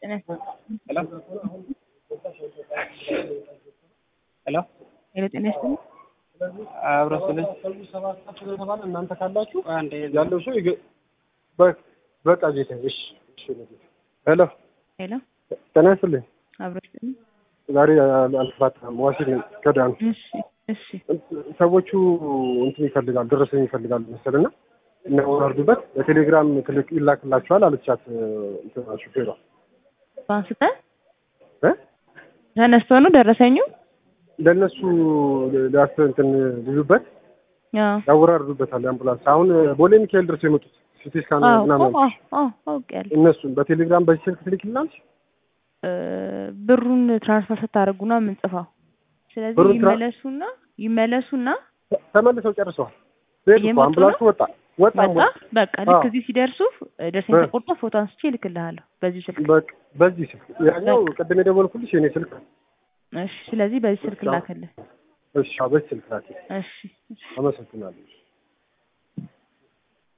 ጤና ሄሎ ሄሎ ሄሎ ጤና ይስጥልኝ። አብሮ ስልህ ስለተባለ እናንተ ካላችሁ አንዴ ያለው ሰው ይገ- በ- በቃ ጌታ እሺ እሺ ነው ጌታ። ሄሎ ሄሎ ጤና ይስጥልኝ። አብሮ ይስጥልኝ። ዛሬ አል- አልፋታም ዋሲል ነኝ ከዳኑ እሺ እሺ ሰዎቹ እንትን ይፈልጋሉ ደረሰኝ ይፈልጋሉ መሰልና እናወራርዱበት በቴሌግራም ትልክ ይላክላችኋል አለቻት እንትና ሹፌሯ አንስተ እ ተነስቶ ነው ደረሰኙ? ለእነሱ ሊያስ እንትን ሊሉበት አዎ ያወራርዱበታል አምቡላንስ አሁን ቦሌ ሚካኤል ድረስ የመጡት ሲቲ ስካን አዎ ምናምን አዎ አዎ አውቄያለሁ። እነሱን በቴሌግራም በዚህ ስልክ ትልክልናለች እ ብሩን ትራንስፈር ስታደርጉ ነው የምንጽፋው። ስለዚህ ብሩን ትራ- ይመለሱና ይመለሱና ተመልሰው ጨርሰዋል ሄዱ እኮ እየመጡ አምቡላንሱ ወጣ ወጣ ወጣ በቃ ልክ አዎ። እዚህ ሲደርሱ እ ደረሰኝ እ። ተቆርጦ ፎቶ አንስቼ እልክልሃለሁ በዚህ ስልክ። በቃ በዚህ ስልክ ያኛው ቅድም የደወልኩልሽ የኔ ስልክ ነው። እሺ ስለዚህ በዚህ ስልክ አዎ። ላክልህ። እሺ አዎ፣ በዚህ ስልክ ላኪ እሺ እሺ አመሰግናለሁ